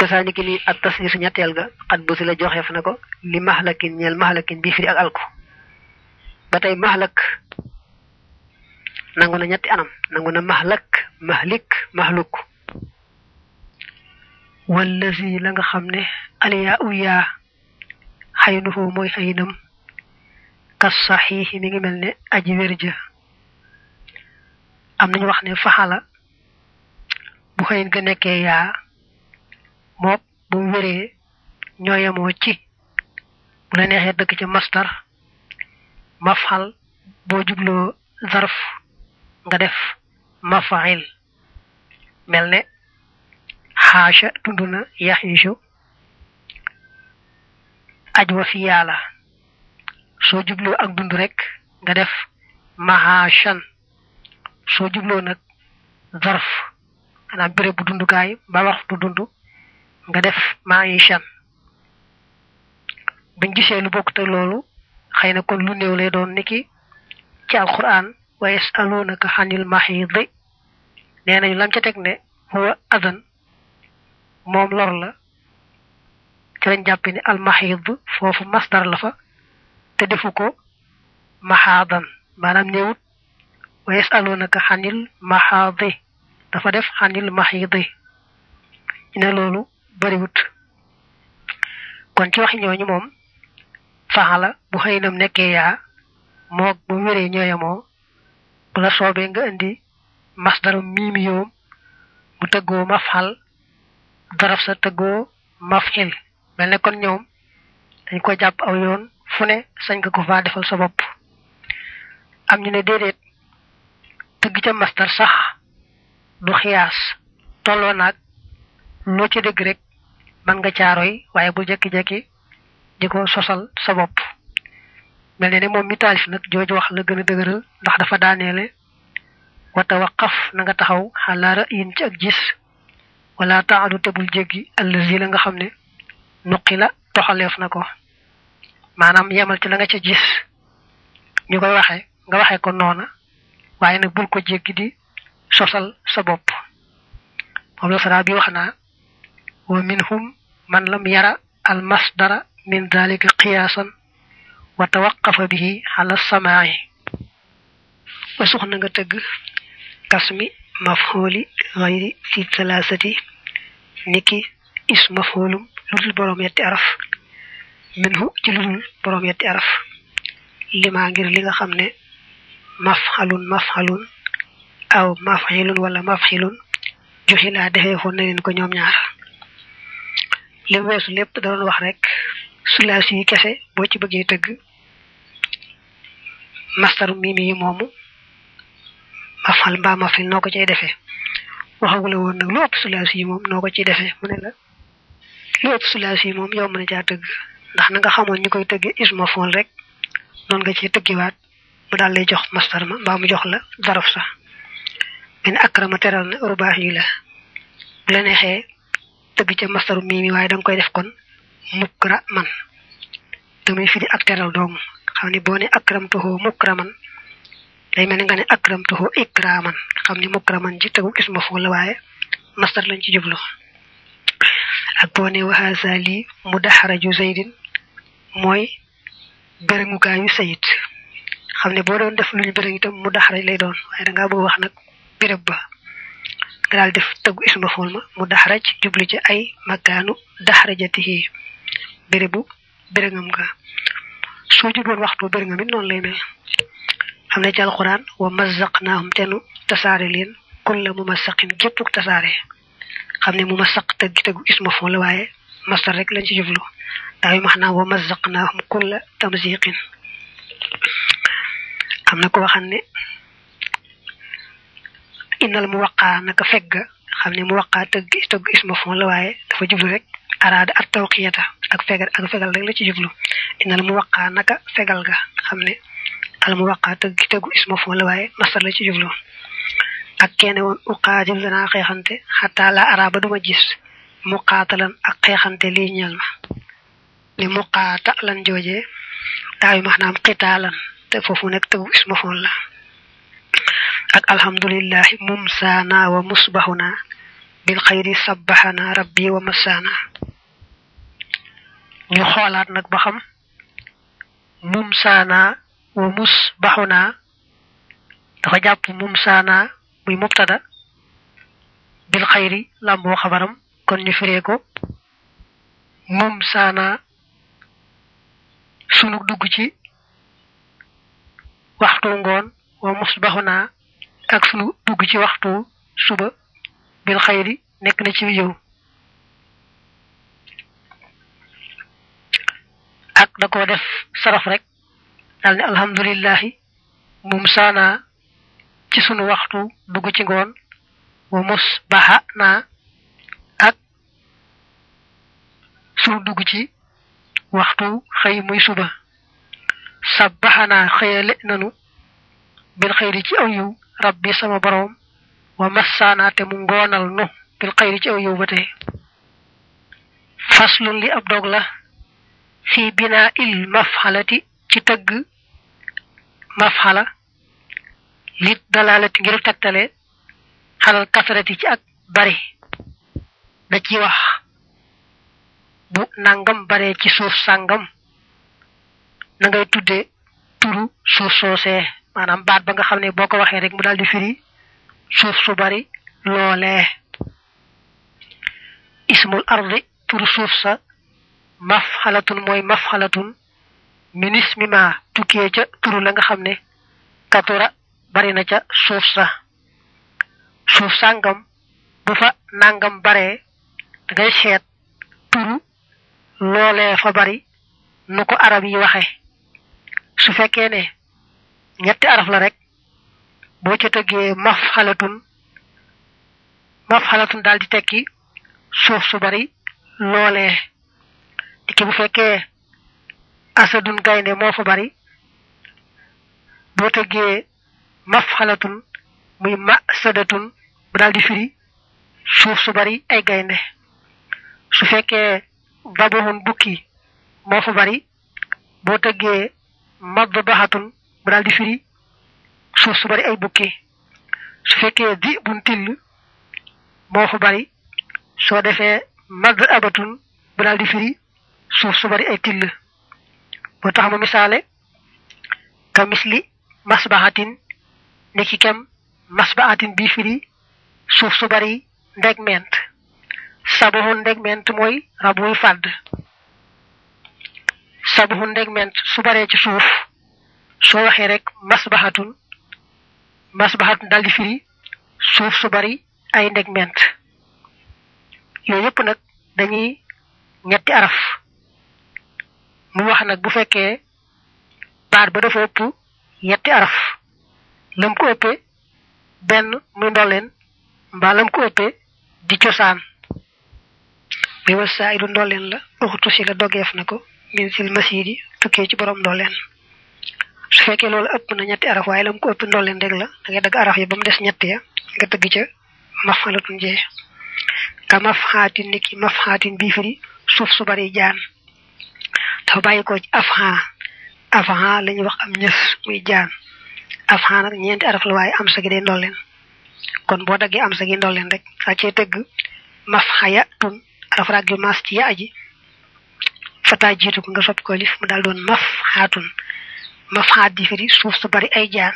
kasaani ki li ak taslis ñetteel ga xat bu si la joxeef na ko li mahlakin ñeel mahlakin bii firi ak alku ba tey mahlak nangu na ñetti anam nangu na mahlak mahlik mahluk wallazi la nga xam ne aliyaa u yaa xaynuhu mooy xaynam kas saxiixi mi ngi mel ne aji wér ja am nañu wax ne faxala bu xëyin ga nekkee yaa mook bu wéree ñooyamoo ci bu la neexee dëkk ca mastar mafxal boo jubloo zarf nga def mafail mel ne xaasha dund na yaxiisu aj wa fi yàlla soo jubloo ak dund rek nga def mahashan soo jubloo nag zarf xanaa béréb bu dundukaay ba waxtu dund nga def maishan buñ gisee lu bokk te loolu xëy na kon lu néew lay doon niki ci alquran wa yasalunaka xanil mahidi nee nañu lam ca teg ne huwa adan moom lor la ci lañ jàpp ne al mahid foofu masdar la fa te defu ko mahaadan maanaam néewut wa yasalunaka xanil mahadi dafa def xanil mahidi ñu ne loolu bariwut kon ci waxi ñooñu moom faxala bu xëy nam nekkee yaa moog bu wéree ñooyamoo bu la soobee nga indi masdaru miimi yoom mu tëggoo mafxal daraf sa tëggoo mafxil mel ne kon ñoom dañ ko jàpp aw yoon fu ne sañ nga ko faa defal sa bopp am ñu ne déedéet tëgg ca masdar sax du xiyaas tolloo naag loo ci dégg rek man nga caaroy waaye bu jekki-jekki di ko sosal sa bopp mel ne ne moom mi taalif nag jooju wax la gën a dëgëral ndax dafa daaneele wata waqaf na nga taxaw xalaara yin ci ak gis wala taadu tebul jéggi allazi la nga xam ne nuqi la toxaleef na ko maanaam yemal ci la nga ca gis ñu koy waxe nga waxe ko noona waaye nag bul ko jéggi di sosal sa bopp moom la sara bi wax naa wa minhum man lam yara al masdara min dalika qiyaasan wa tawaqafa bihi ala samaa'i wa suxna nga tëgg kasmi mafxooli xayri fi thalaasati niki is mafxoolum lu dul boroom yetti araf minhu ci lu dul boroom yetti araf lima ngir li nga xam ne mafxalun mafxalun aw mafxilun wala mafxilun joxi laa defee foon na leen ko ñoom ñaar li weesu lépp da doon wax rek sulaasi yi kese boo ci bëggee tëgg mastaru mimi yi moomu mafal mbaa mafil noo ko cay defee waxagula woon nag lu ëpp sulaasi yi moom noo ko ciy defee mu ne la lu ëpp sulaasi yi moom yow mën a caa tëgg ndax na nga xamoon ñu koy tëgge isma fool rek noonu nga ciy tëggiwaat mu daal lay jox mastar ma mbaa mu jox la daraf sax men akrama teral na rubaax yi la bu la neexee tëgg ca mastaru mimi waaye danga koy def kon mukra man te muy firi ak teral doomu xam ni boo ne akramtuhu mukraman day mel ni nga ne akramtuhu ikraman xam ni mukraman ji tegu isma foo la waaye mastar lañ ci jublu ak boo ne waxaasa lii mu daxaraju zaydin mooy bérëngukaayu sayit xam ne boo doon def lu ñu bérëng itam mu daxaraj lay doon waaye dangaa bëgg wax nag béréb ba nga daal def tëggu isma fool ma mu daxaraj jublu ci ay makaanu daxarajatihi bérébu bérëngam nga soo jubloon waxtu bérëngam it noonu lay mel am na ci alquran wa mazaqnaahum tenu tasaare leen kulla mu masaqin géppuk tasaare xam ne mu masaq tëggi tëggu isma fool la waaye mastar rek lañ ci jublu daaw max naa wa mazaqnaahum kulla tamziqin am na ko waxam ne innal mu waqaa naka fegga xam ne mu waqaa tëgg tëgg isma fon la waaye dafa jublu rek araada at tawqiyata ak fegal ak fegal rek la ci jublu innal mu waqaa naka fegal ga xam ne al mu waqaa tëgg tëggu isma fon la waaye masar la ci jublu ak kenn woon uqaatil danaa xeexante xataa la araaba duma gis muqaatalan ak xeexante lii ñeel ma li muqaatalan joojee daayu max naam qitaalan te foofu nekk tëggu isma fon la ak alhamdulillahi mumsaana wa musbahuna bil xayri sabbaxana rabbi wa massaana ñu xoolaat nag ba xam mum saana wa mus baxuna dafa jàpp mum saana muy mubtada bil xayri làmboo xabaram kon ñu firee ko mum saana sunu dugg ci waxtu ngoon wa mus baxuna ak sunu dugg ci waxtu suba bil xayri nekk na ci yow ak da ko def saraf rek dal ne alhamdulillahi mum saana ci sunu waxtu dugg ci ngoon wa mus baxa naa ak sunu dugg ci waxtu xëy muy suba sabbaxanaa xëyale nanu bil xayri ci aw yiw rabbi sama boroom wa massaana te mu ngoonal nu bil xayri ci aw yiw ba tey faslun li ab dog la fi binaa il mafxalati ci tëgg mafxala lit dalalati ngir tegtale xalal kasarati ci ak bari da ci wax bu nangam bare ci suuf sàngam na ngay tudde turu suuf soosee maanaam baat ba nga xam ne boo ko waxee rek mu daal di firi suuf su bari loolee ismul ardi turu suuf sa mafxalatun mooy mafxalatun minis mi ma tukkee ca turu la nga xam ne katura bari na ca suuf sa suuf sàngam bu fa nangam baree da ngay seet turu loolee fa bari nu ko arab yi waxe su fekkee ne ñetti araf la rek boo ca tëggee maf xalatun maf xalatun daal di tekki suuf su bari loolee dikki bu fekkee asadun gaynde moo fa bari boo tëggee maf xalatun muy ma sadatun bu daal di firi suuf su bari ay gaynde su fekkee babohun bukki moo fa bari boo tëggee madd baxatun bu daal di firi suuf su bari ay bukki su fekkee di bun till moo fa bari soo defee madd abatun bu daal di firi suuf su bari ay till boo tax mu misaale ka misli masbaxatin niki kem masbaxatin bii firi suuf su bari ndeg ment sabuxun ndeg ment mooy rabuy fàdd sabuxun ndeg ment su baree ci suuf soo waxee rek masbaxatun masbaxatun daldi firi suuf su bari ay ndeg ment yooyu yëpp nag dañuy ñetti araf mu wax nag bu fekkee baat ba dafa ëpp yetti araf lam ko ëppee benn muy ndolleen mbaa lam ko ëppee di cosaan bi wa saa idu ndolleen la uxtu si la dogeef na ko min sil masidi tukkee ci borom ndolleen su fekkee loolu ëpp na ñetti araf waaye lam ko ëpp ndolleen rek la da ngay dagg araf yi ba mu des ñett ya nga tëgg ca mafxalatun jee ka mafxaatin niki mafxaatin bii firi suuf su bari jaan dafa bàyyi ko ci afha afha la ñuy wax am ñës muy jaan afha nag ñeenti araf la waaye am sa gi day ndolleen kon boo daggee am sa gi ndolleen rek saa cee tëgg mafxaya tun araf rag yu maas ci ya aji fataa jiitu ko nga sopp ko lif mu daal doon maf xaatun maf xaat di firi suuf su bari ay jaan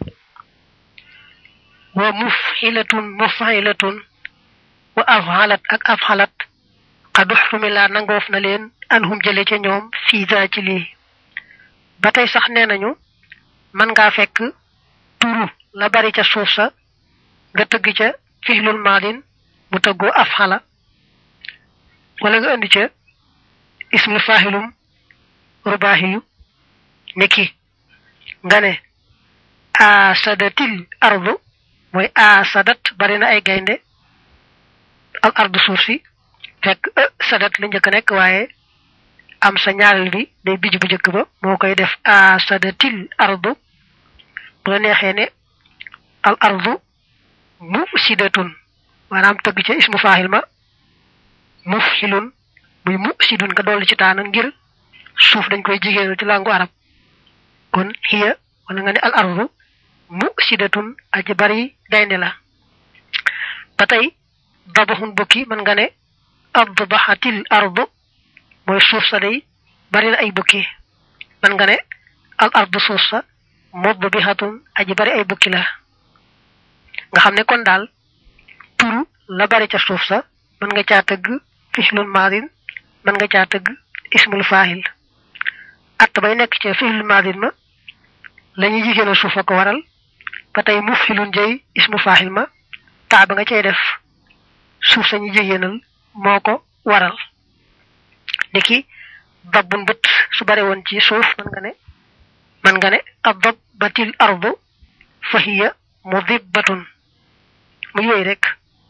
wa mufxilatun mufxilatun wa afxalat ak afxalat xadu xumila nangoof na leen anhum jële ca ñoom fii daa ci lii ba tey sax nee nañu mën ngaa fekk turu la bari ca suuf sa nga tëgg ca fixlul maadin mu tëggoo afxala wala nga indi ca ismu faaxilum rubaahiyu niki nga ne asadatil ardu mooy asadat bari na ay gaynde al ardu suuf si fekk sadat la njëkk nekk waaye am sa ñaareel bi day bij bu njëkk ba moo koy def asadatil ardu bu la neexee ne al ardu mufsidatun maanaam tëgg ca ismu faaxil ma mufxilun muy mufsidun nga dolli ci taana ngir suuf dañ koy jigéenal ci langu arab kon hiya wala nga ne al ardu mufsidatun aji bari gaynde la ba tey dabaxun bukki mën nga ne adbaxatil ardu mooy suuf sa day bari na ay bukki mën nga ne al ardu suuf sa mudbihatun aji bari ay bukki la nga xam ne kon daal turu la bari ca suuf sa mën nga caa tëgg fihlul maadin mën nga caa tëgg ismul faahil at bay nekk ca fihlul maadin ma la ñuy jigéenal suuf a ko waral ba tey mufhilun jëy ismu faahil ma taa ba nga cay def suuf sa ñu jigéenal moo ko waral niki dabbun bët su bare woon ci suuf mën nga ne mën nga ne adab batil ardu fa hiya mudibbatun mu yooyu rek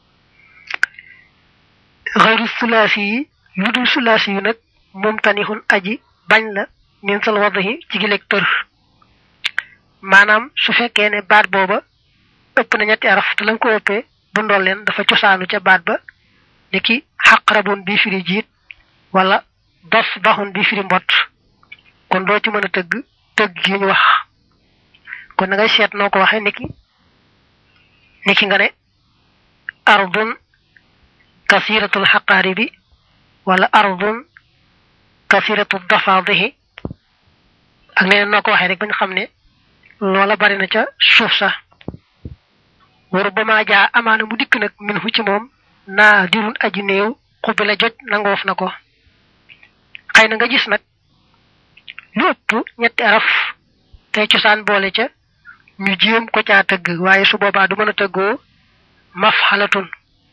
xayru sulaasi yi lu dul sulaasi yu nag moom tanixun aji bañ la min sal wadahi ci gileeg tër maanaam su fekkee ne baat booba ëpp na ñetti araf te la nga ko ëppee bu ndool leen dafa cosaanu ca baat ba ni ki xaqrabun bi firi jiit wala dos baxun bi firi mbott kon doo ci mën a tëgg tëgg gi ñu wax kon na ngay seet noo ko waxee niki niki nga ne ardun kasiratul xaqaaribi wala ardun kasiratul dafaadihi ak leneen noo ko waxee rek bañ xam ne loola bari na ca suuf sa waru ba maa jaa amaana mu dikk nag min fu ci moom naa dirun aji néew xubbi la joj nangoof na ko xëy na nga gis nag lu ëpp ñetti araf tey cosaan boole ca ñu jéem ko caa tëgg waaye su boobaa du mën a tëggoo maf xalatun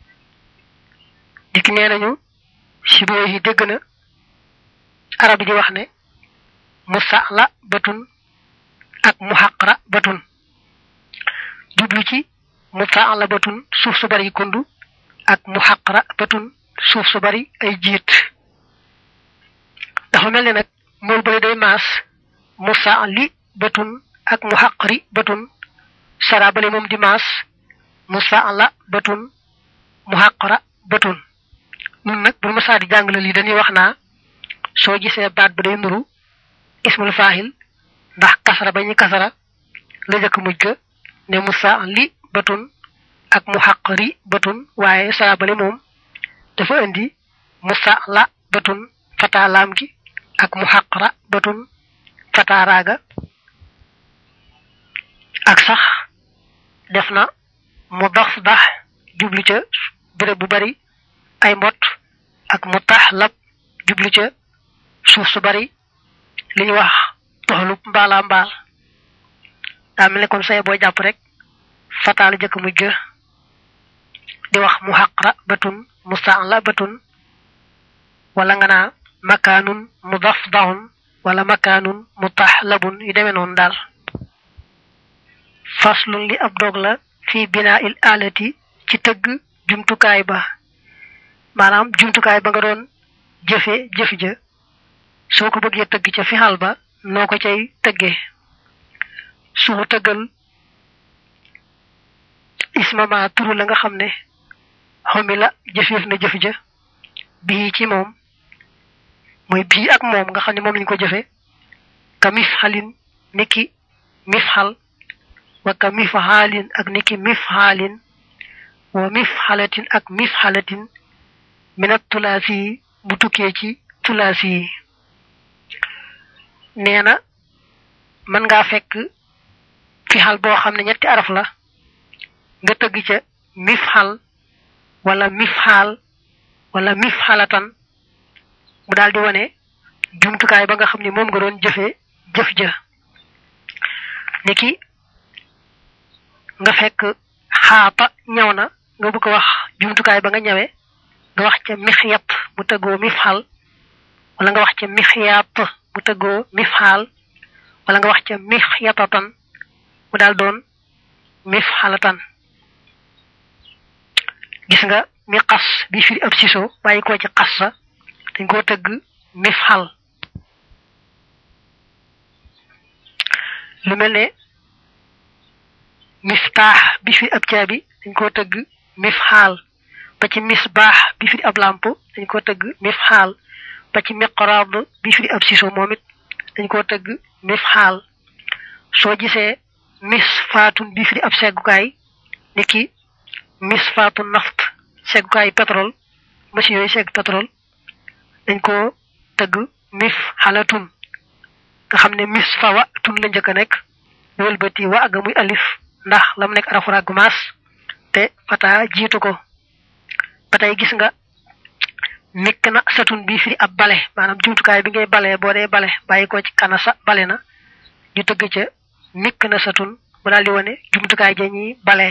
dikk nee nañu si boo yi dégg na arab yi di wax ne musa la batun ak mu xaqra batun jublu ci musa la batun suuf su bari kundu ak mu xaqra batun suuf su bari ay jiit dafa mel ne nag mool bale day maas musa li batun ak mu xaqri batun sara bale moom di maas musa la batun mu xaqra batun nun nag bu masaa di jàngale lii dañuy wax naa soo gisee baat ba day nuru ismul faahil ndax kasara ba ñu kasara la jëkk mujj ga ne musa li batun ak mu xaqri batun waaye sara bale moom dafa indi musa la batun fata laam gi ak mu xaqra batun fata raaga ak sax def na mu dox dax jublu ca béréb bu bari ay mbott ak mu tax lab jublu ca suuf su bari li ñu wax toxalub mbaala mbaal daa mel ne kon say boo jàpp rek fataala jëkk mujj di wax mu xaqra batun mustaala batun wala nga naa makaanun mudaf daxun wala makaanun mutaxlabun yu demee noonu daal faslun li ab dog la fi binaa il alati ci tëgg jumtukaay ba maanaam jumtukaay ba nga doon jëfe jëf ja soo ko bëggee tëgg ca fixal ba noo ko cay tëggee sumu tëggal ismama turu la nga xam ne xomi la jëfeef na jëf ja bii ci moom mooy bii ak moom nga xam ne moom lañu ko jëfe ka mif xalin niki mif xal wa ka mif xaalin ak niki mif xaalin wa mif xalatin ak mif xalatin minat tulaasi yi bu tukkee ci tulaasi yi nee na mën ngaa fekk fi xal boo xam ne ñetti araf la nga tëgg ca mif xal wala mif xaal wala mif xalatan mu daal di wane jumtukaay ba nga xam ne moom nga doon jëfee jëf ja niki nga fekk xaata ñaw na nga bëgg wax jumtukaay ba nga ñawe nga wax ca mixyat mu tëggoo mif xal wala nga wax ca mixyaat mu tëggoo mif xaal wala nga wax ca mixyatatan mu daal doon mif xalatan gis nga mi xas bi firi ab siso bàyyi koo ci xas sa dañ koo tëgg mif xal lu mel ne miftaax bi firi ab caabi dañ koo tëgg mif xaal ba ci misbaax bi firi ab làmp dañ koo tëgg mif xaal ba ci miqraad bi firi ab siso moom it dañ koo tëgg mif xaal soo gisee mis faatun bi firi ab seggukaay niki mis faatu naft seggukaay pétrole machine yooyu segg pétrole dañ ko tëgg mif xalatun nga xam ne mis fa wa tun la njëkk a nekk wëlbati wa aga muy alif ndax lam nekk arafu ràgg maas te fata jiitu ko ba tey gis nga mikk na satun bi firi ab bale maanaam jumtukaay bi ngay bale boo dee bale bàyyi ko ci kana sa bale na ñu tëgg ca mikk na satun mu daal di wane jumtukaay ja ñuy bale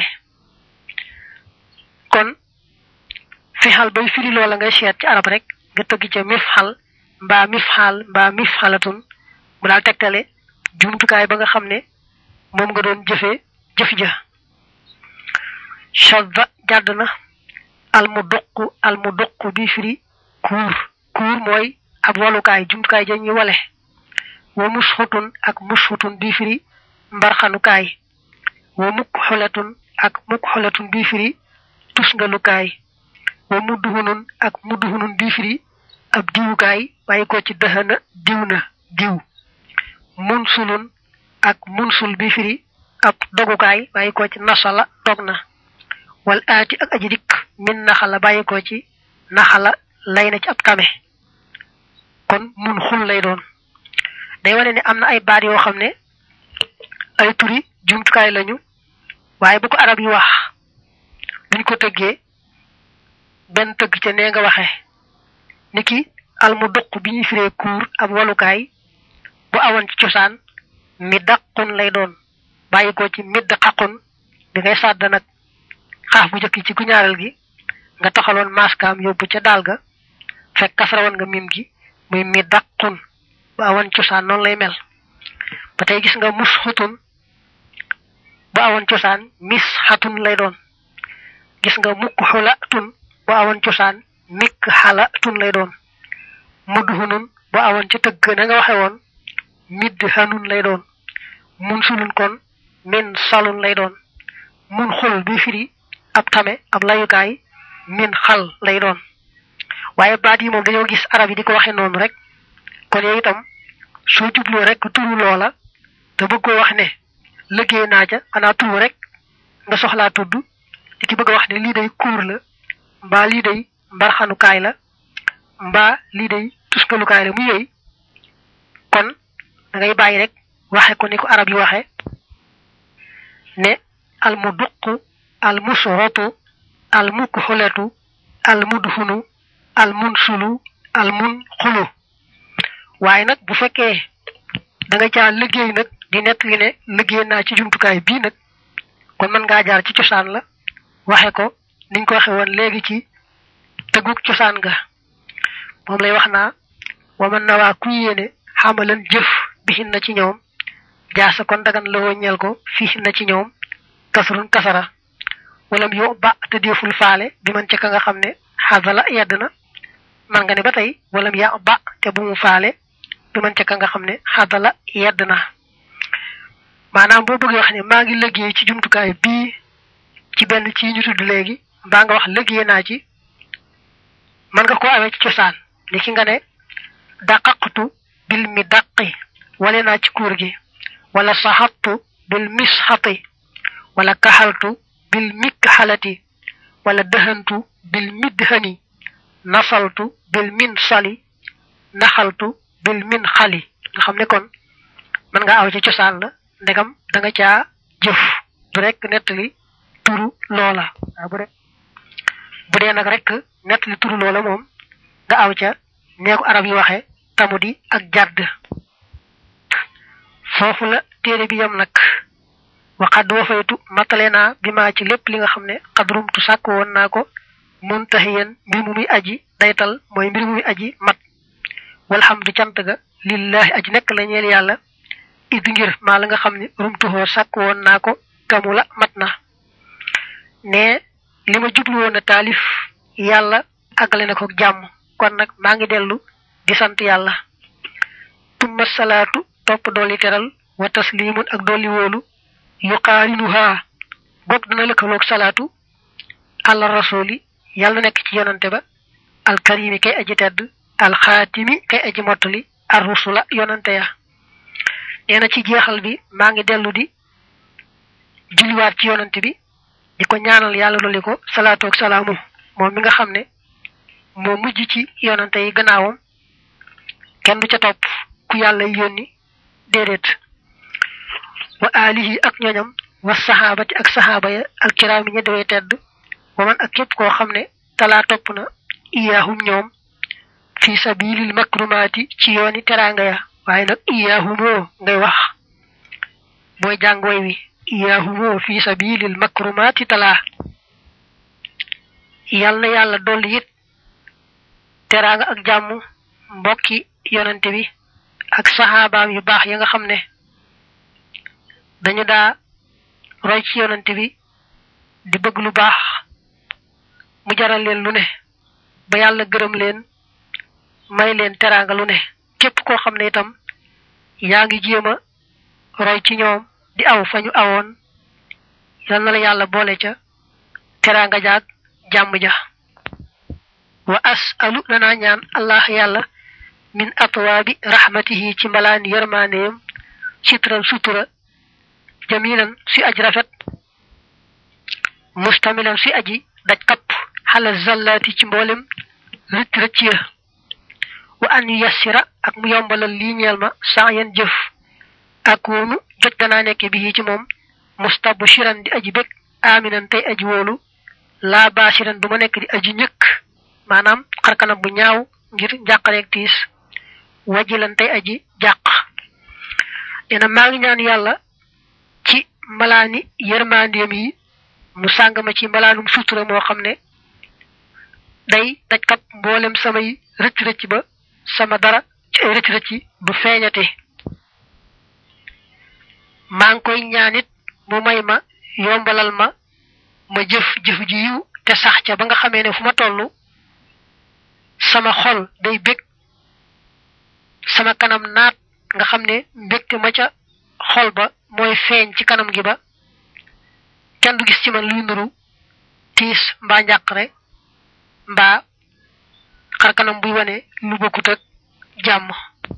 kon fi xal bay firi loola ngay seet ci arab rek nga tëgg ca mif xal mbaa mif xaal mbaa mif xalatun mu daal tegtale jumtukaay ba nga xam ne moom nga doon jëfee jëf ja shadda jàdd na almu duq almu duq bi firi kuur kuur mooy ab walukaay jumtukaay ja ñuy wale wa musxutun ak musxutun bi firi mbarxanukaay wa mukk xolatun ak mukk xolatun bi firi tusngalukaay wa mudduhunun ak mudduhunun bi firi ab diwukaay bàyyi ko ci dëxana diw na diw munsulun ak munsul bi firi ab dogukaay bàyyi ko ci nasala dog na wal aati ak aji dikk min naxala bàyyi ko ci naxala lay na ci ab tame kon mun xul lay doon day wane ne am na ay baat yoo xam ne ay turi jumtukaay lañu waaye bu ko arab yi wax duñ ko tëggee benn tëgg ca nee nga waxee niki almu duq bi ñuy firee kuur ab walukaay bu awoon ci cosaan mi daqun lay doon bàyyi ko ci midd xaqun bi ngay sàdd nag xaaf bu njëkk ci ku ñaareel gi nga taxaloon maskaam yóbbu ca daal ga fekk kasarawoon nga mim gi muy mi daqun bu awoon cosaan noonu lay mel ba tey gis nga mus xutun bu awoon cosaan mis xatun lay doon gis nga mukk xula tun bu awoon cosaan mikk xala tun lay doon mudd hunun bu awoon ca tëgg na nga waxe woon midd hanun lay doon mun sulun kon min salun lay doon mun xul bi firi ab tame ab layukaay min xal lay doon waaye baat yi moom dañoo gis arab yi di ko waxe noonu rek kon yow itam soo jubloo rek turu loola te bëgg koo wax ne liggéey naa ca xanaa turu rek nga soxlaa tudd di ki bëgg a wax ne lii day kuur la mbaa lii day mbarxanukaay la mbaa lii day tuskalukaay la mu yooyu kon da ngay bàyyi rek waxe ko ni ko arab yi waxe ne al mu duq al musrotu al mukxulatu al mudhunu al munsulu al mun xulu waaye nag bu fekkee da nga caa liggéey nag di nett li ne liggéey naa ci jumtukaay bii nag kon mën ngaa jaar ci cosaan la waxe ko niñ ko waxe woon léegi ci tëgguk cosaan nga moom lay wax naa waman na waa ku yéene xamalan jëf bihin na ci ñoom jaasa kon dagan la woññeel ko fii na ci ñoom kasrun kasara walam yo ba te deful faale bi man ca ka nga xam ne xadala yedd na man nga ne ba tey walam ya ba te bu mu faale bi man ca ka nga xam ne xadala yedd na maanaam boo bëggee wax ne maa ngi liggéey ci jumtukaay bii ci benn ci ñu tudd léegi mbaa nga wax liggéey naa ci man nga ko amee ci cosaan ni ki nga ne daqaqtu bil mi daqi wale naa ci kuur gi wala saxattu bil misxati wala kaxaltu bil mikxalati wala dëhantu bil midhani nasaltu bil min sali naxaltu bil min xali nga xam ne kon mën nga aw ci cosaan la ndegam da nga caa jëf du rek nettali turu loola waaw bu dee bu dee nag rek nettali turu loola moom nga aw ca neeku arab yi waxe tamu di ak jàdd foofu la téere bi yam nag waxad wafaytu matale naa bi maa ci lépp li nga xam ne xadrumtu sàkk woon naa ko muntahiyan mbir mu muy aji daytal mooy mbir mu muy aji mat walhamdu cant ga lillahi aji nekk la ñeel yàlla id ngir maa la nga xam ne rumtuhoo sàkk woon naa ko kamu la mat na ne li ma jublu woon a taalif yàlla àggale na ko jàmm kon nag maa ngi dellu di sant yàlla tumma salaatu topp dolli teral wa taslimun ak dolli wóolu yuqaarinuha goog dana lëkkaloog salaatu àlla rasuli yàlla nekk ci yonante ba alkarimi kay aji tedd alxaatimi kay aji mottali arrusula yonante ya nee na ci jeexal bi maa ngi dellu di julliwaat ci yonante bi di ko ñaanal yàlla dolli ko salaatu ak salaamu moom mi nga xam ne moo mujj ci yonante yi gannaawam kenn du ca topp ku yàlla yónni déedéet wa alihi ak ñoñam wa saxaabati ak saxaaba ya al kiraami ña dewee tedd wa man ak képp koo xam ne talaa topp na iyaahum ñoom fi sabilil makrumaati ci yooni teraanga ya waaye nag iyaahumoo ngay wax booy jàng way wi iyaahumoo fi sabilil makrumaati talaa yal na yàlla dolli it teraanga ak jàmm mbokki yonante bi ak saxaabaam yu baax ya nga xam ne dañu daa roy ci yonante bi di bëgg lu baax mu jaral leen lu ne ba yàlla gërëm leen may leen teraanga lu ne képp koo xam ne itam yaa ngi jéem a roy ci ñoom di aw fa ñu awoon yal na la yàlla boole ca teraanga jaag jàmm ja wa asalu danaa ñaan allah yàlla min atwaabi rahmatihi ci mbalaani yërmaaneem sitran sutura jamilan si aj rafet mustamilan si aji daj kapp xala zallaati ci mboolem rëcc rëcc ya wa an yassira ak mu yombalal lii ñeel ma saa yen jëf ak woonu jot danaa nekke bi ci moom mustabshiran di aji bég aminan tey aji wóolu laa baasiran du ma nekk di aji ñëkk maanaam xarkanam bu ñaaw ngir njàqareeg tiis wajilan tey aji jàq dina maa ngi ñaan yàlla ci mbalaani yërmandeem yi mu sàng ma ci mbalaanum sutura moo xam ne day daj kap mboolem samay rëcc rëcc ba sama dara ci ay rëcc rëcc du feeñate maa ngi koy ñaanit mu may ma yombalal ma ma jëf jëf ji yiw te sax ca ba nga xamee ne fu ma toll sama xol day bég sama kanam naat nga xam ne mbégte ma ca xol ba mooy feeñ ci kanam gi ba kenn du gis ci man luy nuru tiis mbaa njàqare mbaa xar kanam buy wane lu bokkut ak jàmm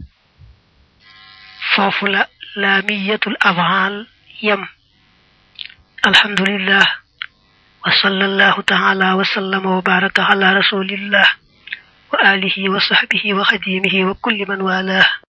foofu la laamiyatul afhaal yem alhamdulillah wa sallallahu taala wa sallama wa baraka ala rasulillah wa alihi wa sahbihi wa xadimihi wa kulli man walah